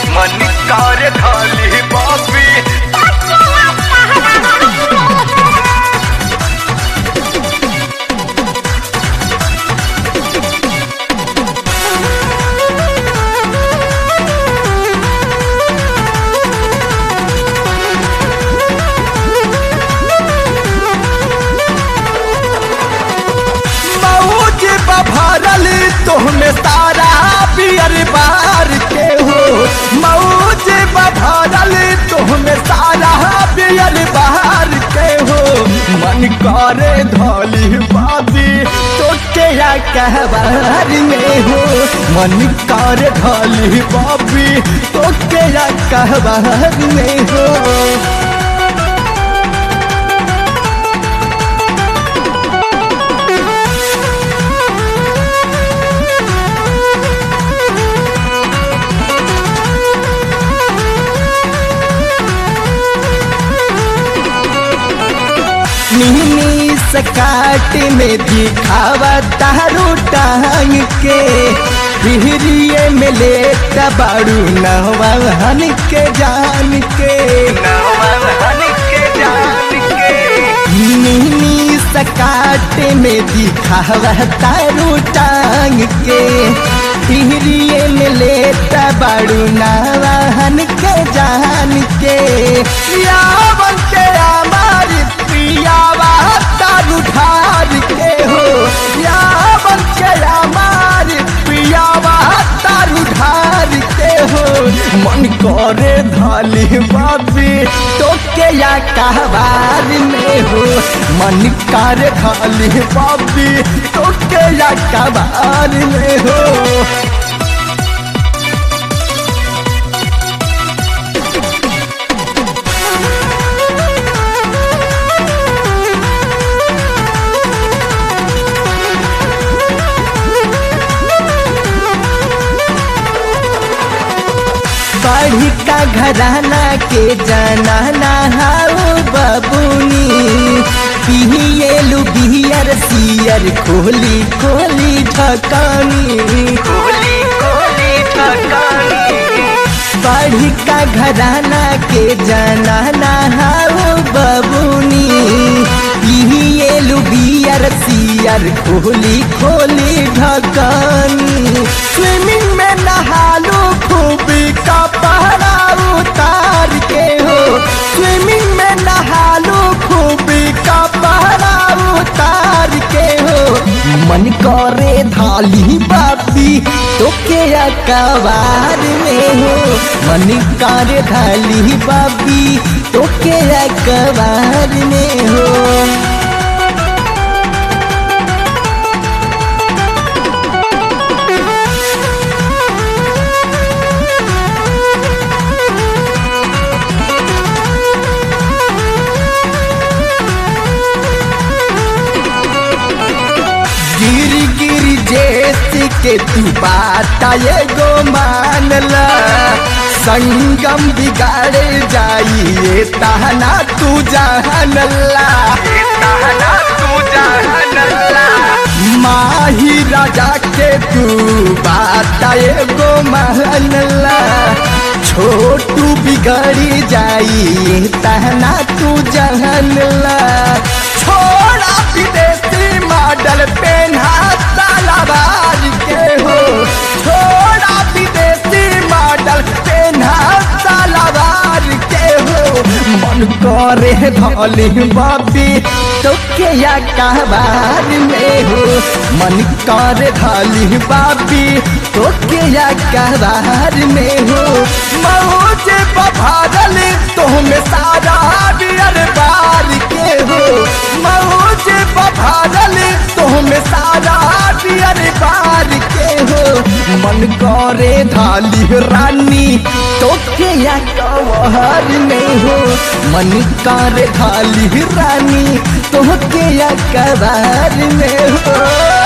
मन कार्य खाली बापी मौज बभरल तोहमे सारा पियर बार के हो मौज बभरल तोहमे सारा पियर बार के हो मन करे धोली बाबी तो क्या कहबार में हो मन करे धोली बाबी तो क्या कहबार में हो मिनी सकाट में दिखावा तारू टांग के बिहरिए में ले बाड़ू नवान के जान के नवन के जान के मिनी सकाट में दिखावा तारू टांग के बिहरिए में ले बाड़ू नवान के जान के यावन के हमारी प्रियावा तारू ढार के हो यावन के हमारी प्रियावा तारू ढार के हो मन करे धाली बाबी तो के या कहबार में हो मन करे धाली बाबी तो के या कहबार में हो बढ़ी का घराना के जाना ना हाउ बबुनी पिए लुबियर सियर खोली खोली ढकानी कोली कोली ठकानी बढ़ी का घराना के जाना ना हाउ बबुनी पिए लुबियर सियर खोली खोली ढकानी स्विमिंग में नहालू खूबी का पहरा उतार के हो स्विमिंग में नहालू खूबी का पहरा उतार के हो मन करे धाली बाबी तो के अकबार में हो मन करे धाली बाबी तो के अकबार में हो गिर गिर जैसे के तू बात एगो मानला संगम बिगाड़ जाइए ताना तू जानला कहना तू जानला माही राजा के तू बात एगो मानला छोटू बिगड़ी जाइए ताना तू जानला छोड़ा विदेशी मॉडल पेन्हा सालाबाज के हो छोड़ा विदेशी मॉडल पेन्हा सालाबाज के हो मन करे धली बाबी तो के या कहबार में हो मन करे धली बाबी तो के या कहबार में हो मौज बभारल तुहमें सारा बियर बार के हो मौज बभारल तुहमें सारा बियर बार के हो मन करे धाली रानी तो के या कवहर में हो मन करे धाली रानी तो के या कबार में हो